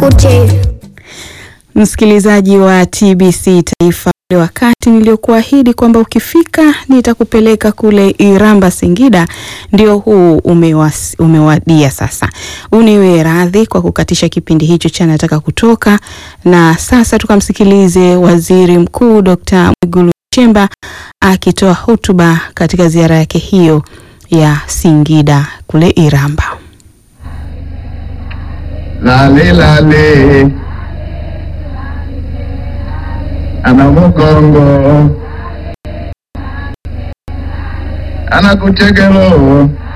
kucheza. Msikilizaji wa TBC Taifa, ule wakati niliokuahidi kwamba ukifika nitakupeleka kule Iramba Singida, ndio huu umewas, umewadia sasa. Uniwe radhi kwa kukatisha kipindi hicho cha nataka kutoka, na sasa tukamsikilize Waziri Mkuu Dr. Mwigulu Nchemba akitoa hotuba katika ziara yake hiyo ya Singida kule Iramba. Lale lale ana mugongo ana kuchegelo